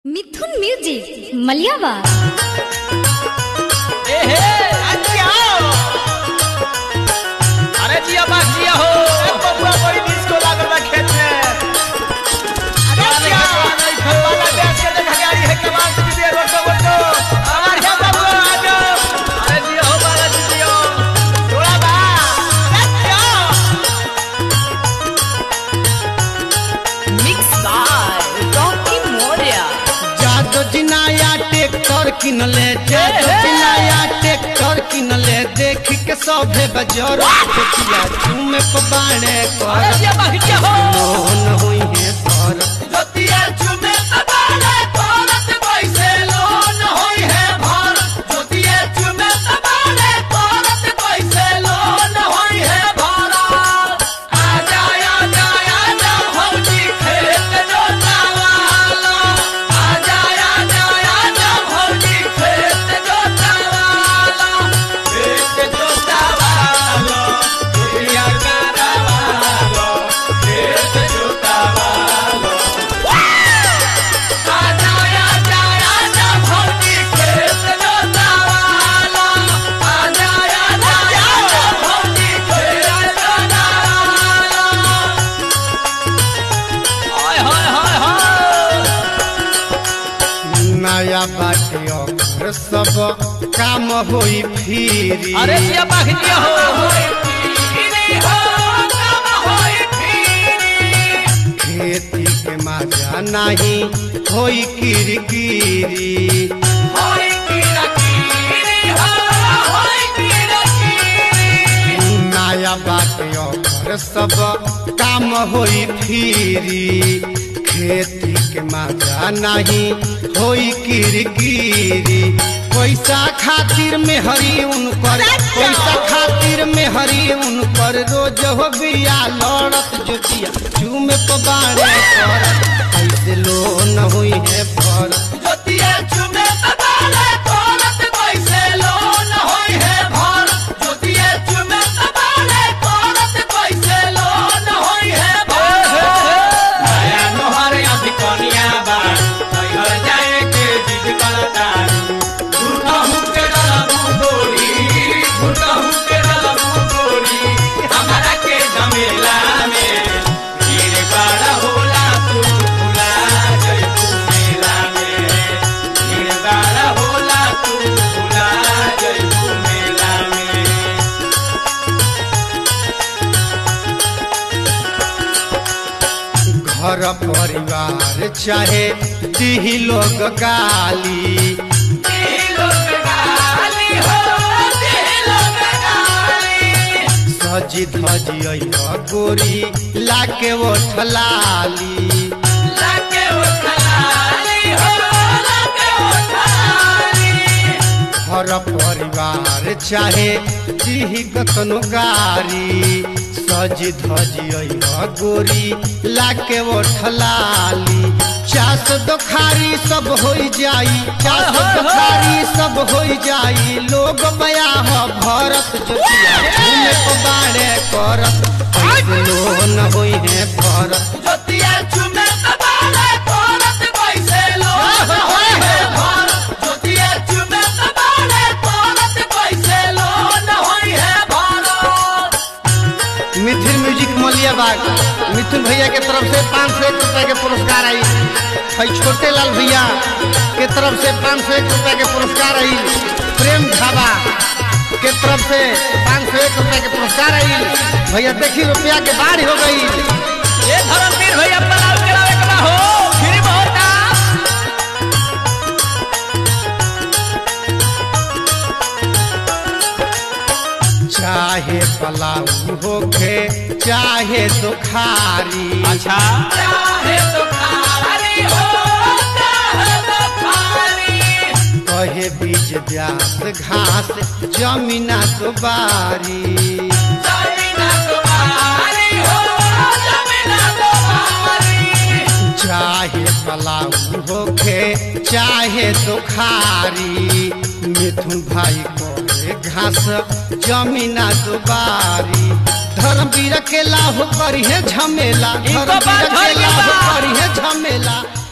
मिथुन music मलियावा ए हे अच्छा अरे जिया बा जिया हो बबुआ बड़ी डिस्को लागल बा खेत में अरे जिया वाला बैठ के देखा गाड़ी है कमाल से दे रोटो रोटो हमार है बबुआ आ जाओ अरे जिया हो बाला जिया थोड़ा बा अच्छा मिक्स बाय रॉकी मोरिया जादो जिनाया ट्रैक्टर किनले जादो जिनाया ट्रैक्टर किनले देख के सभे बजर देखिया झूमे पबाड़े अरे कर जिया बा जिया हो मोहन होई है सर जोतिया चुमे तबाले तोरत कैसे लोन होई है भर जोतिया चुमे तबाले तोरत कैसे लोन होई है भर आ जाय आ जाय आ जा भौजी खेत जोतावालो आ जाय आ जाय आ जा भौजी खेत जोतावालो खेत जोतावालो दुनिया करावालो खेत जोतावालो आजा आजा आजा भौजी खेत जोतावाला आजा आजा आजा भौजी खेत जोतावाला हाय हाय हाय हाय नया बाटे और सब काम होई फिरी अरे जिया बाखिया हो इनी हो काम होई फिरी खेती के मजा नहीं होई किरकिरी होई किरकिरी हो होई किरकिरी नया बाटे और सब काम होई फिरी खेती के मजा नहीं होई किरकिरी पैसा खातिर में हरी उनकर पैसा खातिर में हरी उनकर रोज हो बिया लड़त जोतिया चूमे पबाड़े करत ऐसे लोन होई है भरत जोतिया चुमे तबाले तोरत कैसे लोन होई है भर जोतिया चुमे तबाले तोरत कैसे लोन होई है भर नया नोहर अभी कनिया बा घर जाए के जिद करता झूठा हुके डलबू गोरी झूठा हुके डलबू गोरी हमारा के झमेला में गिर बड़ा होला तू भुला जइबू मेला में गिर बड़ा होला तू भुला जइबू मेला में घर परिवार चाहे दी लोग गाली दिलों पे गाली हो दिलों पे गाली सजी धजी अइह गोरी लाके वो ठलाली लाके उठलाली हो लाके उठलाली घर परिवार चाहे दी कतनो गारी सजी धजी अइह गोरी लाके वो ठलाली चास दोखारी सब होई जाई चास दोखारी सब होई जाई लोग बया ह भरत जोतिया घूमे पबाड़े करत ऐसे लोन होई है भरत जोतिया चुमे तबाले तोरत कैसे लोन होई है भर जोतिया चुमे तबाले तोरत कैसे लोन होई है भर मिथिल म्यूजिक मलियाबाग मिथुन भैया के तरफ से पाँच सौ एक रुपए के पुरस्कार आई है छोटे लाल भैया के तरफ से पाँच सौ एक रुपए के पुरस्कार आई प्रेम ढाबा के तरफ से पाँच सौ एक रुपए के पुरस्कार आई भैया देखी रुपया के बाढ़ हो गई ये धर्मवीर भैया पलाव करावे के बा हो फिर होता चाहे पलाऊ होखे चाहे दुखारी अच्छा चाहे तो खारी हो चाहे तो खारी कहे बीज ब्यास घास जमीना दुबारी जमीना तुम्हारी हो जमीना तुम्हारी चाहे पलाऊ होखे चाहे दुखारी मिथुन भाई कोहे घास जमीना दुबारी धर्मवीर के लाभ करिए झमेला इनको धर्मवीर बात के होइए लाभ बा। करिए झमेला